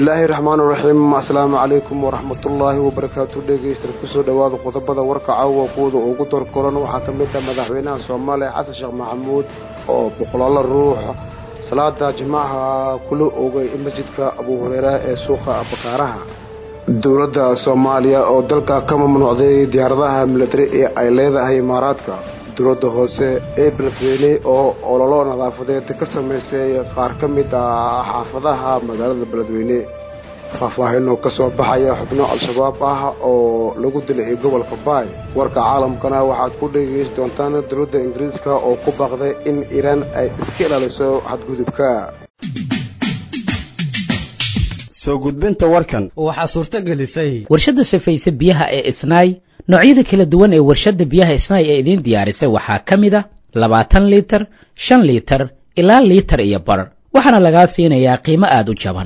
bismillaahi raxmaan raxiim asalaamu calaykum waraxmatullaahi wabarakaatu dhegeystayaal kusoo dhowaada qodobada warka caawa kuwada ugu dorkoran waxaa ka mid ah madaxweynaha soomaaliya xasan sheekh maxamuud oo boqolaalo ruux salaada jimcaha kula ogay masjidka abu hureyra ee suuqa bakaaraha dowladda soomaaliya oo dalka ka mamnuucday diyaaradaha milatari ee ay leedahay imaaraadka dowladda hoose ee beledweyne oo ololo nadaafadeed ka samaysay qaar ka mid ah xaafadaha magaalada beledweyne faahfaahinoo ka soo baxaya xubno al-shabaab ah oo lagu dilay gobolka baay warka caalamkana waxaad ku dhegeysi doontaan dowladda ingiriiska oo ku baaqday in iiraan ay iska ilaaliso xadgudubka soo gudbinta warkan waxaa suurto gelisay warshadda safayse biyaha ee isnaay noocyada kala duwan ee warshadda biyaha isnaay ee idiin diyaarisay waxaa ka mid a labaatan liitar shan liitar ilaa liitar iyo bar waxaana lagaa siinayaa qiimo aada u jaban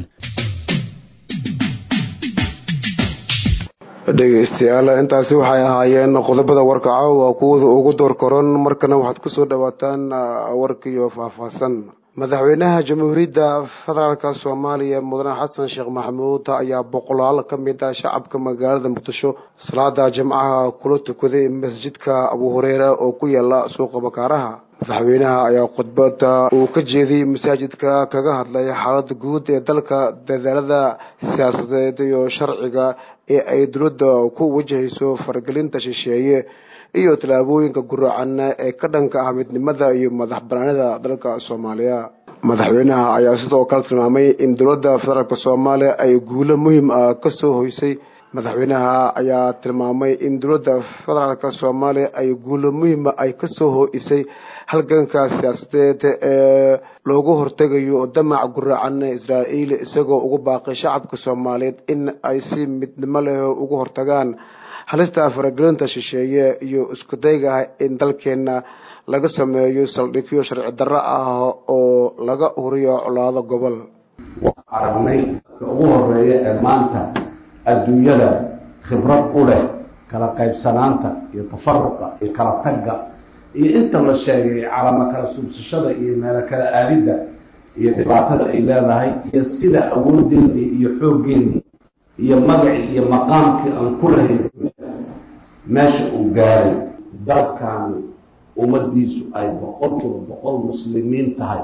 dhegeystayaal intaasi waxay ahaayeen qodobada warka caawa kuwada ugu door koran markana waxaad kusoo dhawaataan warkiyo faahfaahsan madaxweynaha jamhuuriyadda federaalka soomaaliya mudane xasan sheekh maxamuud ayaa boqolaal ka mid ah shacabka magaalada muqdisho salaada jimcaha kula tukaday masjidka abu hureyra oo ku yaala suuqa bakaaraha madaxweynaha ayaa khudbada uu ka jeediyey masaajidka kaga hadlay xaalada guud ee dalka dadaalada siyaasadeed iyo sharciga ee ay dowladda ku wajahayso faragelinta shisheeye iyo tallaabooyinka guracan ee ka dhanka ah midnimada iyo madax banaanida dalka soomaaliya madaxweynaha ayaa sidoo kale tilmaamay in dowladda federaalk soomaaliya ay guulo muhiim ah kasoo hoysay madaxweynaha ayaa tilmaamay in dowladda federaalk soomaaliya ay guulo muhiima ay kasoo ho-isay halganka siyaasadeed ee loogu hortegayo damac guracan israa'iil isagoo ugu baaqay shacabka soomaaliyeed in ay si midnimo leh ugu hortagaan halista faragelinta shisheeye iyo isku dayga in dalkeena laga sameeyo saldhigyo sharci darro ah oo laga huriyo colaado gobol waxaan aragnay ka ugu horeeya ee maanta adduunyada khibrad u leh kala qaybsanaanta iyo tafaruqa iyo kala tagga iyo inta la sheegay calamo kala suubsashada iyo meelo kala aadidda iyo dhibaatada ay leedahay iyo sida awoodeedii iyo xooggeedii iyo magacii iyo maqaamkii aan ku lahayn meesha uu gaaray dalkaani ummadiisu ay boqolkiiba boqol muslimiin tahay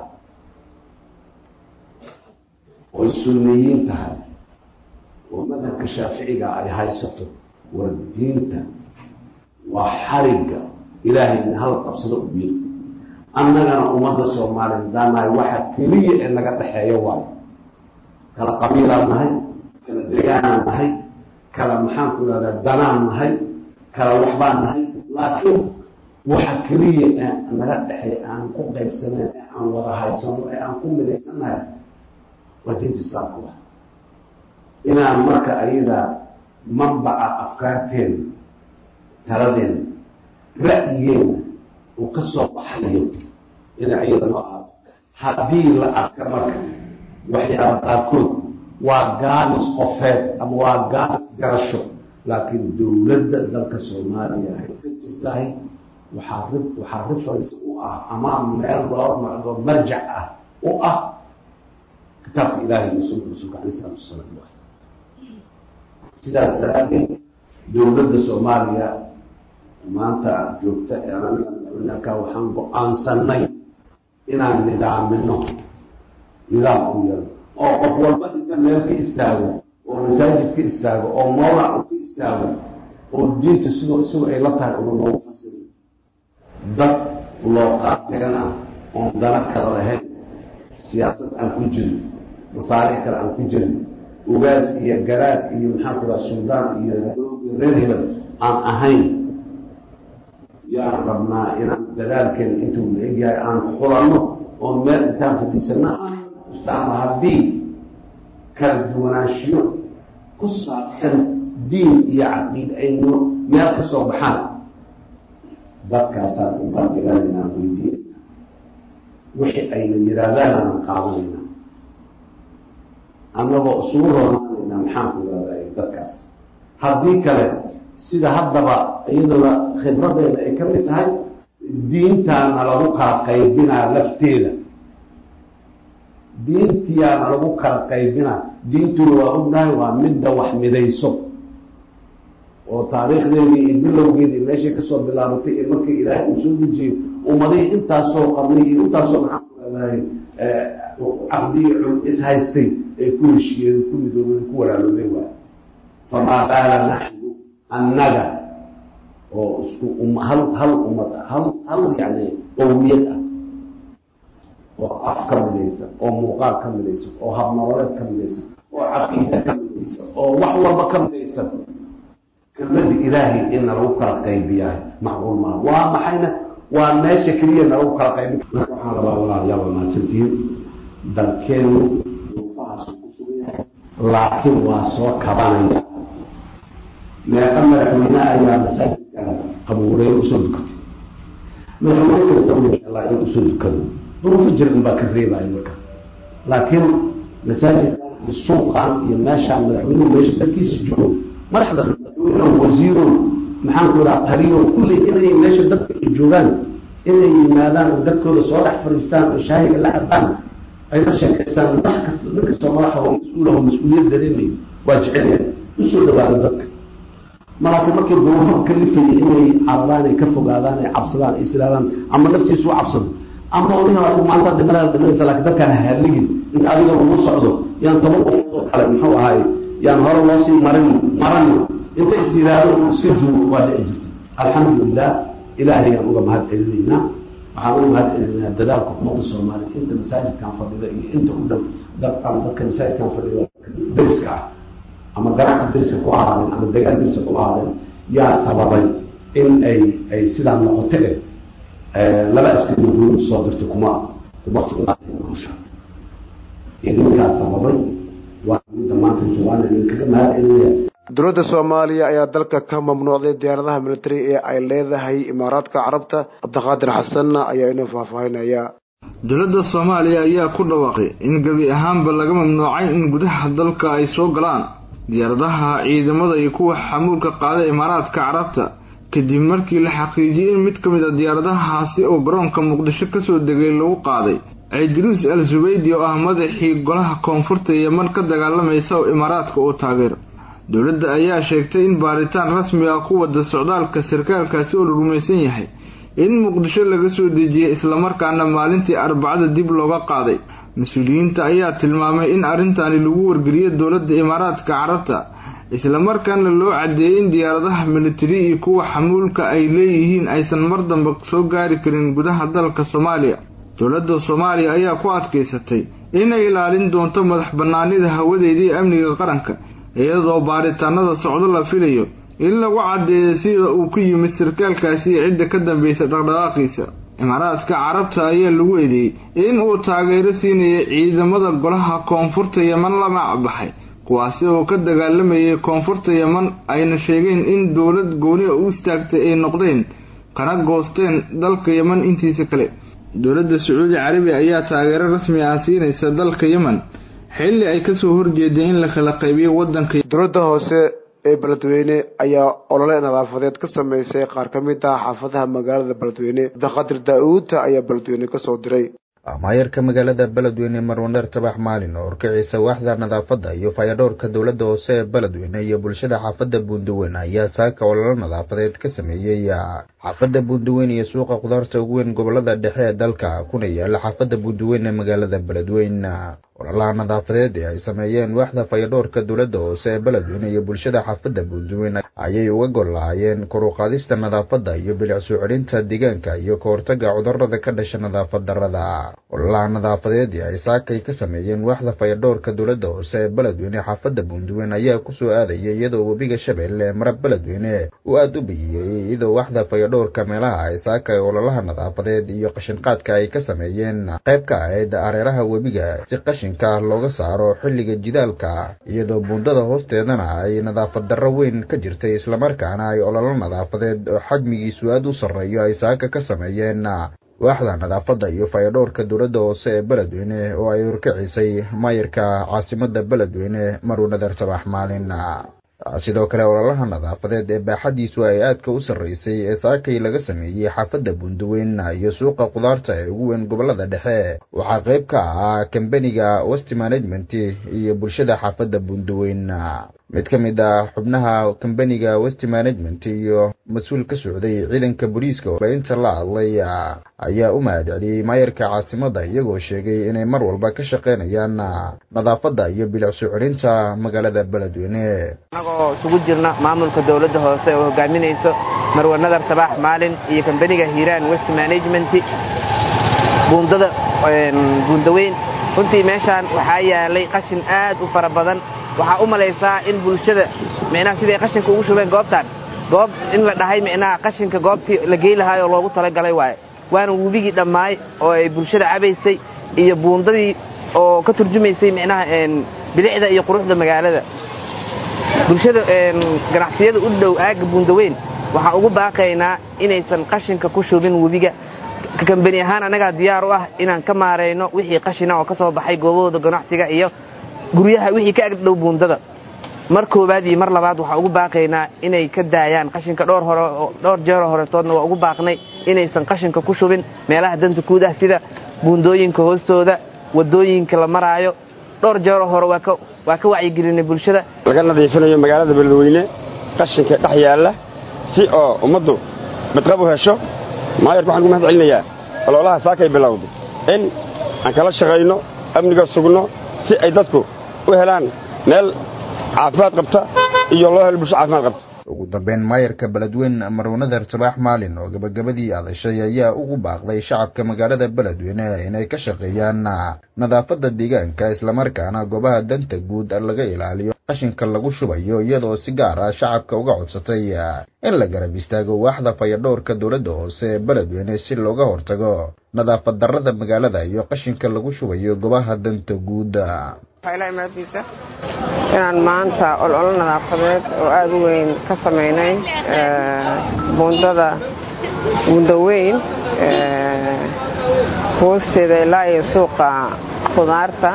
oy sunniyiin tahay oo madhabka shaaficiga ay haysato war diinta waa xarigga ilaahayna hala qabsado u yiri annagana ummadda soomaaliya daanahay waxa keliya ee naga dhexeeya waayo kala qabiilaan nahay kala degaanaan nahay kala maxaan ku ihahdaa danaan nahay kala waxbaan nahay laakiin waxa keliya ee naga dhexeey aan ku qaybsanayn ee aan wada haysano ee aan ku midaysannahay waa diinta islaamka wa inaan marka ayada manbaca afkaarteena taladeena ra'yigeena uu ka soo baxayo ina ayada noo aado haddii la arka marka waxyaaba qaarkood waa gaanis qofeed ama waa gaanis garasho laakiin dowladda dalka soomaaliya ay ka jirtahay waxaa ri waxaa reference u ah ama meel loo macdo marjac ah u ah kitaabka ilahi iyo sunka rasuulka alay isalatu wasalaam waay sidaas daraadeed dowladda soomaaliya maanta joogta ee anaga waxaan go-aansanay inaan nidaamino nidaam u yaro oo qof walba inta meel ka istaago oo masaajid ka istaago oo mawlac u ka istaago oo diinta sidoo isagu ay la tahay una noogu fasirin dad loo qaateen ah oon dana kala lahayn siyaasad aan ku jirin masaalix kale aan ku jirin ugaas iyo garaad iyo maxaan ku dhaha suldaan iyo reer hebel aan ahayn yaan rabnaa inaan dadaalkeena intuu la egyahay aan xulanno oo meel intaan fadhiisano ama haddii kala duwanaanshiyo ku saabsan diin iyo caqiid aynu meel ka soo baxaan dadkaasaan u qaadigaanayna aan weydiinayna wixii ayna yidhaahdaan aanan qaadanayna annagoo isugu roonaanayna maxaan ku ihahday dadkaas haddii kale sida haddaba iyaduna khibradeeda ay ka mid tahay diintaana lagu kala qaybinaa lafteeda diintiyaana lagu kala qaybina diintuna waa ognahay waa midda wax midayso oo taariikhdeedii iyo bilowgeedii meeshay kasoo bilaabatay ee markii ilaahay uu soo dejiyey ummadihii intaasoo qarnay iyo intaasoo maxaan ku leedahay caqdigii cul ishaystay ay ku heshiiyeen ku midoobeen ku walaaloobeen waay famaa qaala naxnu annaga oo isku hal hal ummad ah hal hal yani qowmiyad ah oo af ka midaysan oo muuqaal ka midaysan oo habnololeed ka midaysan oo caqiida ka midaysan oo wax walba ka midaysan kelmada ilaahay in nalagu kala qaybiyahay macquul maaha waa maxayna waa meesha keliya nalagu kala qaybi marka waxaan rabaa walaalayaal waa mahadsantihiin dalkeenu duufahaas ku sugan yahay laakiin waa soo kabanaya meeqa madaxweyne ayaa masaajidkana qabuureyn usoo dukatay madaxweyne kasta u in usoo dukado duruufo jir un baa ka reebaya marka laakiin masaajidkan iyo suuqan iyo meeshaan madaxweynuhu meesha dalkiisa joogo madaxda madaxweyne wasiiro maxaan ku idhaha taliyo kulli inay meesha dadka ay joogaan inay yimaadaan oo dadkooda soo dhex fadhiistaan oo shaahiga la cabaan ay la sheekaystaan wax kasta nin kastoo madaxa oo mas-uulaho mas-uuliyad dareemayo waa jecelyahay usoo dhawaada dadka malaakiin markii duruufo kalifayay inay cararaan ay ka fogaadaan ay cabsadaan ay islaadaan ama naftiisu u cabsado ama odina maanta dhimanaa dhimanaysa laakiin dadkaan haligin inta adiga ugu socdo yaan toban qof oo kale muxuu ahaay yaan hore loo sii marin maran inta is yidhaahdo iska joogo waa dhici jirta alxamdulilah ilaahay aan uga mahad celinaynaa waxaan uga mahad celinaynaa dadaalka ummadda soomaaliya inta masaajidkan fadhida iyo inta u dhow dadkan dadka masaajidkan fadhida deriska ah ama ganacsi deriska ku ahaadeen ama degaan deriska ku ahaadeen yaa sababay in ay ay sidaa noqoto eh laba askari guud soo dirtay kuma kuma sugnaatay idinkaas sababay waa midda maanta joogaan idinkaga mahad celinaya dowladda soomaaliya ayaa dalka ka mamnuucday diyaaradaha militari ee ay leedahay imaaraadka carabta cabdiqaadir xasan ayaa inoo faahfaahinaya dowladda soomaaliya ayaa ku dhawaaqay in gebi ahaanba laga mamnuucay in gudaha dalka ay soo galaan diyaaradaha ciidamada iyo kuwa xamuulka qaada imaaraadka carabta kadib markii la xaqiijiyey in mid ka mid a diyaaradahaasi oo garoonka muqdisho kasoo degay lagu qaaday ciidruus al zubaydi oo ah madaxii golaha koonfurta yeman ka dagaalamaysa oo imaaraadka uu taageero dowladda ayaa sheegtay in baaritaan rasmi ah ku wada socdaalka sarkaalkaasi oo la rumaysan yahay in muqdisho laga soo dejiyey islamarkaana maalintii arbacada dib looga qaaday mas-uuliyiinta ayaa tilmaamay in arrintaani lagu wargeliyay dowladda imaaraadka carabta islamarkaana loo cadeeyey in diyaaradaha militari iyo kuwa xamuulka ay leeyihiin aysan mar dambe soo gaari karin gudaha dalka soomaaliya dowladda soomaaliya ayaa ku adkaysatay inay ilaalin doonto madax banaanida hawadeeda iyo amniga qaranka iyadoo baaritaanada socdo la filayo in lagu caddeeyo sida uu ku yimid sarkaalkaasi iyo cidda ka dambaysa dhaqdhaqaaqiisa imaaraadka carabta ayaa lagu eedeeyey in uu taageero siinayay ciidamada golaha koonfurta yeman la macbaxay kuwaasi oo ka dagaalamayay koonfurta yeman ayna sheegeen in dowlad gooniha u istaagtay ay noqdeen kana goosteen dalka yeman intiisa kale dowladda sacuudi carabiya ayaa taageero rasmi ah siinaysa dalka yemen xilli ay kasoo horjeedeen in la kala qaybiyo wadanka dowladda hoose ee beledweyne ayaa olole nadaafadeed ka sameysay qaar ka mid ah xaafadaha magaalada beledweyne abdiqaadir daa-uud ayaa beledweyne kasoo diray maayarka magaalada beledweyne marwaneer tabax maalin oo horkiciisa waaxda nadaafadda iyo fayadhowrka dowladda hoose ee beledweyne iyo bulshada xaafadda buundaweyn ayaa saaka ololo nadaafadeed ka sameeyey xaafadda buundaweyn iyo suuqa khudaarta ugu weyn gobolada dhexe ee dalka kuna yaala xaafadda buundaweyn ee magaalada beledweyn ololaha nadaafadeed ee ay sameeyeen waaxda fayadhowrka dowladda hoose ee beledweyne iyo bulshada xaafadda buundaweyn ayay uga gol lahaayeen koruqaadista nadaafadda iyo bilic soo celinta deegaanka iyo ka hortaga cudurada ka dhasha nadaafad darada ololaha nadaafadeed ee ay saakay ka sameeyeen waaxda fayadhowrka dowladda hoose ee beledweyne xaafadda buundaweyn ayaa kusoo aadaya iyadoo webiga shabeelle ee mara beledweyne uu aada u biyiray iyadoo waaxda fayadhowrka meelaha ay saakay ololaha nadaafadeed iyo qashinqaadka ay ka sameeyeen qayb ka ahayd areeraha webiga si qashinka looga saaro xilliga jidaalka iyadoo buundada hoosteedana ay nadaafad darro weyn ka jirtay islamarkaana ay ololo nadaafadeed oo xajmigiisu aada u sarreeyo ay saaka ka sameeyeen waaxda nadaafadda iyo fayadhowrka dowladda hoose ee beledweyne oo ay horkicisay maayirka caasimada beledweyne maruu nadar sabax maalin sidoo kale ololaha nadaafadeed ee baaxadiisu ay aadka u sarreysay ee saakay laga sameeyey xaafadda bundaweyn iyo suuqa khudaarta ee ugu weyn gobolada dhexe waxaa qayb ka ahaa kambaniga west management iyo bulshada xaafadda bundaweyn mid ka mid ah xubnaha kambaniga west management iyo mas-uul ka socday ciidanka booliiska oo inta la hadlay ayaa u mahad celiyey maayarka caasimada iyagoo sheegay inay mar walba ka shaqeynayaan nadaafadda iyo bilic soo celinta magaalada beledweyne annagoo isugu jirna maamulka dowladda hoose oo hogaaminayso marwe nadar sabaax maalin iyo kambaniga hiiraan west management buundada buundaweyn runtii meeshaan waxaa yaalay qashin aad u fara badan waxaa u malaysaa in bulshada micnaha siday qashinka ugu shubeen goobtaan goob in la dhahay micnaha qashinka goobtii la gey lahaayoo loogu talagalay waaye waana webigii dhammaay oo ay bulshada cabaysay iyo buundadii oo ka turjumaysay micnaha bilicda iyo quruxda magaalada bulshada ganacsiyada u dhow aagga buundaweyn waxaa ugu baaqaynaa inaysan qashinka ku shubin webiga kambani ahaan annagaa diyaar u ah inaan ka maarayno wixii qashina oo ka soo baxay goobahooda ganacsiga iyo guryaha wixii ka agdhow buundada mar koowaad iyo mar labaad waxaa ugu baaqaynaa inay ka daayaan qashinka dhowr hore dhowr jeero horetoodna waa ugu baaqnay inaysan qashinka ku shubin meelaha danta guud ah sida buundooyinka hoostooda wadooyinka la maraayo dhowr jeero hore waa ka waa ka wacyigelinay bulshada laga nadiifinayo magaalada beledweyne qashinka dhex yaalla si oo ummaddu badqab u hesho maayarka waxaan ku mahad celinayaa ololaha saakay bilowday in aan kala shaqayno amniga sugno si ay dadku u helaan meel caafimaad qabta iyo loo helo bulsho caafimaad qabta ugu dambeyn maayarka beledweyne marwanadar sabaax maalin oo gabagabadii adashay ayaa ugu baaqday shacabka magaalada beledweyne inay ka shaqeeyaan nadaafadda deegaanka islamarkaana goobaha danta guud laga ilaaliyo qashinka lagu shubayo iyadoo si gaar ah shacabka uga codsatay in la garab istaago waaxda fayadhowrka dowladda hoose ee beledweyne si looga hortago nadaafad darrada magaalada iyo qashinka lagu shubayo goobaha danta guud maadiisa inaan maanta ololo nadaafadeed oo aada u weyn ka samaynay buundada buundaweyn hoosteeda ilaa iyo suuqa khudaarta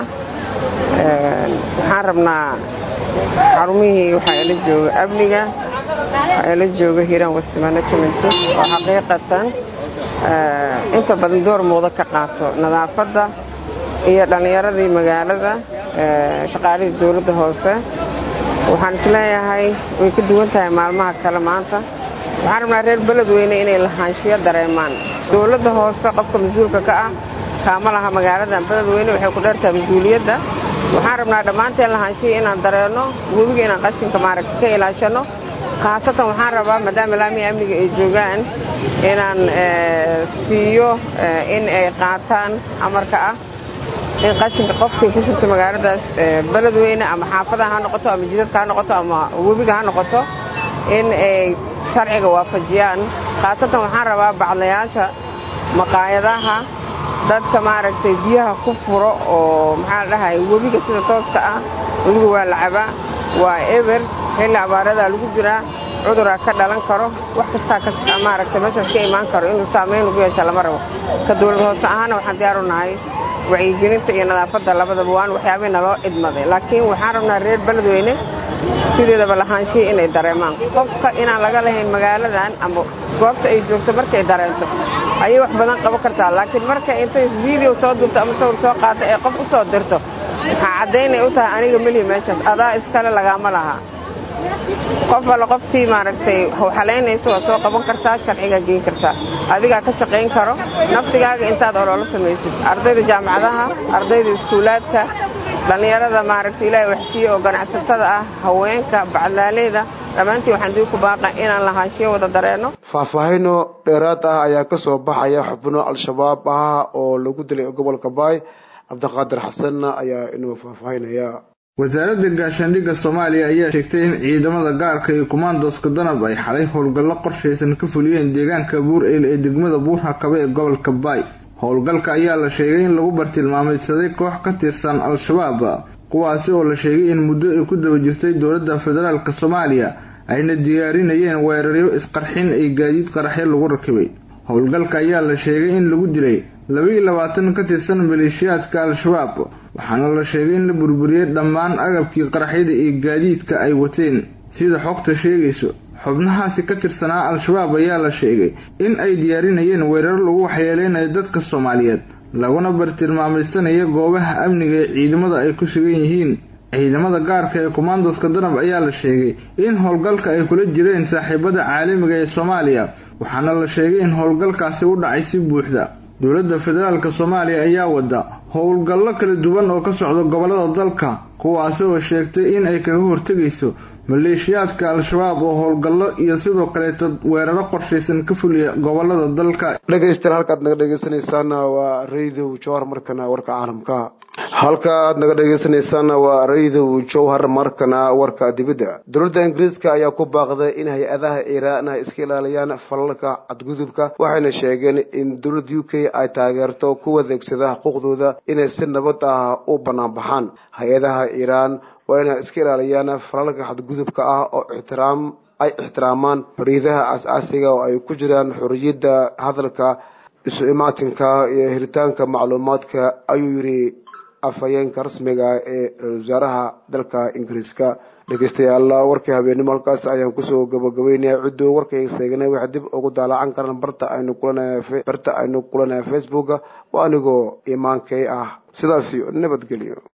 waxaan rabnaa xarumihii waxaa ila jooga amniga waxaa ila jooga hiiraan west management oo xaqiiqatan inta badan door muuqda ka qaato nadaafadda iyo dhallinyaradii magaalada shaqaalihii dowladda hoose waxaan isleeyahay way ka duwan tahay maalmaha kale maanta waxaan rabnaa reer beledweyne inay lahaanshiyo dareemaan dowladda hoose qofka mas-uulka ka ah kaama laha magaaladan beledweyne waxay ku dheertahay mas-uuliyadda waxaan rabnaa dhammaanteen lahaanshiya inaan dareenno webiga inaan qashinka maaragta ka ilaashanno khaasatan waxaan rabaa maadaama laamiga amniga ay joogaan inaan siiyo in ay qaataan amarka ah in qashinka qofkii ku shubta magaaladaas beledweyne ama xaafadaha ha noqoto ama jidadka ha noqoto ama webiga ha noqoto in ay sharciga waafajiyaan khaasatan waxaan rabaa bacdayaasha maqaayadaha dadka maaragtay biyaha ku furo oo maxaa la dhahay webiga sida tooska ah webiga waa la cabaa waa eber xilli abaaradaa lagu jiraa cuduraa ka dhalan karo wax kastaa maaragtay meeshaas ka imaan karo inuu saamayn ugu yeesha lama rabo ka dowlad hoose ahaana waxaan diyaar u nahay wacyigelinta iyo nadaafadda labadaba waan waxyaabay naloo idmaday laakiin waxaan rabnaa reer beledweyne sideedaba lahaanshiya inay dareemaan qofka inaan laga lahayn magaaladan ama goobta ay joogto markay dareento ayay wax badan qaban kartaa laakiin marka intay video soo duubto ama sawir soo qaata ee qof u soo dirto waxaa caddaynay u tahay aniga melihi meeshaas adaa iskale lagaama laha qof alle qoftii maaragtay hawxalaynaysa waa soo qaban kartaa sharcigaa geyn kartaa adigaa ka shaqayn karo naftigaaga intaad ololo samaysid ardayda jaamacadaha ardayda iskuulaadka dhallinyarada maaragtay ilaahay waxsiiye oo ganacsatada ah haweenka bacdaaleyda dhammaantii waxaan dib ku baaqa inaan lahaanshiyo wada dareenno faahfaahino dheeraad ah ayaa ka soo baxaya xubno al-shabaab ah oo lagu dilay gobolka baay cabdiqaadir xasan ayaa inuu faahfaahinaya wasaaradda gaashaandhigga soomaaliya ayaa sheegtay in ciidamada gaarka iyo kumaandoska danab ay xalay howlgallo qorshaysan ka fuliyeen deegaanka buur eyl ee degmada buurhakabe ee gobolka baay howlgalka ayaa la sheegay in lagu bartilmaameydsaday koox ka tirsan al-shabaab kuwaasi oo la sheegay in muddo ay ku daba jirtay dowladda federaalk soomaaliya ayna diyaarinayeen weeraryo isqarxin ay gaadiid qaraxyo lagu rakibay howlgalka ayaa la sheegay in lagu dilay labaiyo labaatan ka tirsan maleeshiyaadka al-shabaab waxaana la sheegay in la burburiyey dhammaan agabkii qaraxyada iyo gaadiidka ay wateen sida xogta sheegayso xubnahaasi ka tirsanaa al-shabaab ayaa la sheegay in ay diyaarinayeen weeraro lagu waxyeeleynayo dadka soomaaliyeed laguna bartilmaamaysanaya goobaha amniga ee ciidamada ay ku sugan yihiin ciidamada gaarka ee kommandoska danab ayaa la sheegay in howlgalka ay kula jireen saaxiibada caalamiga ee soomaaliya waxaana la sheegay in howlgalkaasi u dhacay si buuxda dowladda federaalk soomaaliya ayaa wada howlgallo kala duwan oo ka socda gobolada dalka kuwaasi oo sheegtay in ay kaga hortegayso maleeshiyaadka al-shabaab oo howlgallo iyo sidoo kaleeto weeraro qorshaysan ka fuliya gobolada dalka dhegaystayaal halkaad naga dhegeysaneysaan waa radio jowhar markana warka caalamka halka aad naga dhegeysaneysaan waa radio jowhar markana warka dibadda dowladda ingiriiska ayaa ku baaqday in hay-adaha iiraan ay iska ilaaliyaan falalka cadgudubka waxayna sheegeen in dowladda u k ay taageerto kuwa adeegsada xuquuqdooda inay si nabad ah u banaanbaxaan hay-adaha iiraan waa inay iska ilaaliyaan falalka xadgudubka ah oo ixtiraam ay ixtiraamaan xoriyadaha as-aasiga oo ay ku jiraan xoriyadda hadalka isu imaatinka iyo helitaanka macluumaadka ayuu yidhi afhayeenka rasmiga ee ra-isul wasaaraha dalka ingiriiska dhegeystayaal warkii habeenimo halkaas ayaan kusoo gabagabeynaya cidduu warkayga seegnay waxay dib ugu daalacan karaan barta aynu kulanay barta aynu kulanaya facebooka waa anigoo imaankay ah sidaas iyo nabadgelyo